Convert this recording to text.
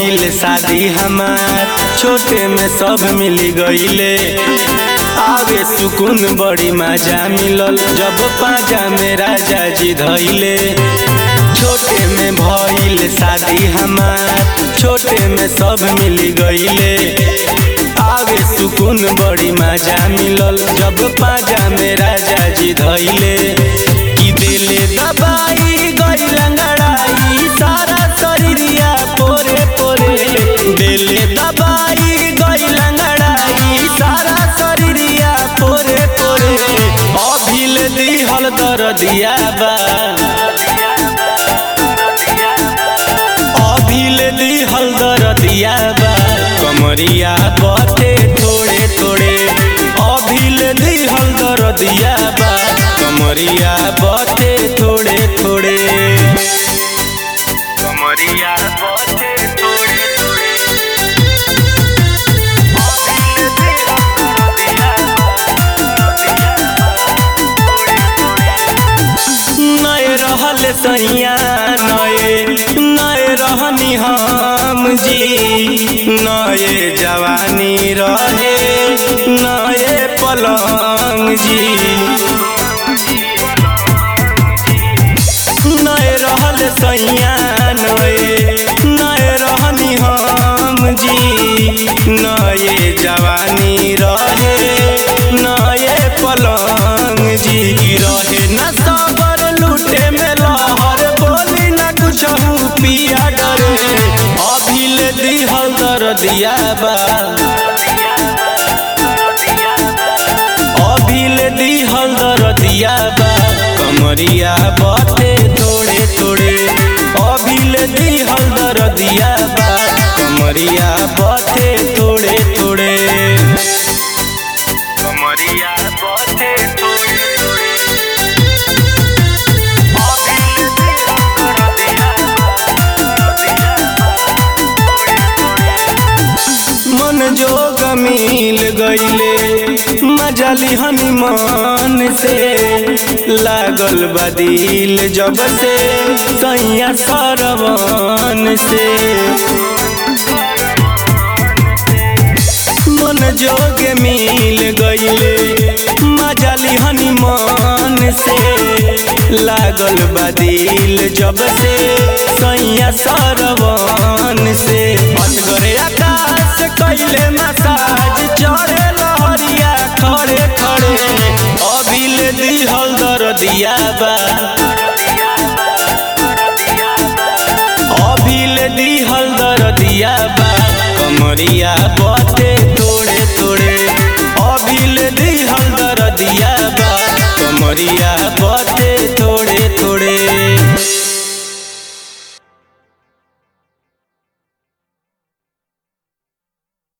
भइल शादी हमार छोटे में सब मिली गईले आवे सुकून बड़ी मजा मिलल जब पाजा में राजा जी धैले छोटे में भइल शादी हमार छोटे में सब मिली गईले आवे सुकून बड़ी मजा मिलल जब पाजा में राजा जी धैले कि दिले दबाई गई लंगड़ाई सारा शरीरिया पोरे पोरे दिले दबाई गई लंगड़ाई सारा शरीरिया पोरे पोरे अभिल दिहल दरदिया बा अभिल दिहल दरदिया बा कमरिया बते थोड़े थोड़े अभिल दिहल दरदिया बा कमरिया बते थोड़े थोड़े कमरिया बते थोड़े थोड़े नए रहल सैया नए नए रहनी हम जी नए जवानी रहे नए पलंग जी नए रहल सैया नए नए रहनी हम जी नए जवानी रहे नए पलंग जी रहे न सबर लूटे में लहर बोली न कुछ पिया डरे अभिल दिहल दर दिया बा अभिल दिहल दर दिया बा कमरिया बते थोड़े थोड़े अभिल दिहल दर दिया बा कमरिया बते थोड़े थोड़े कमरिया बते थोड़े थोड़े मन जोग मिल गईले मजा लिहनी मन से लागल बदिल जब से सैया सरवन से मन जोग मिल गईले मजा लिहनी मन से लागल बदिल जब से सैया सरवन से असगरे आकाश कैले मसाज चढ़े लहरिया खड़े खड़े अभिल दिहल दर दिया बा अभिल दिहल दर दिया बा कमरिया बते थोड़े थोड़े अभिल दिहल दर दिया बा कमरिया बते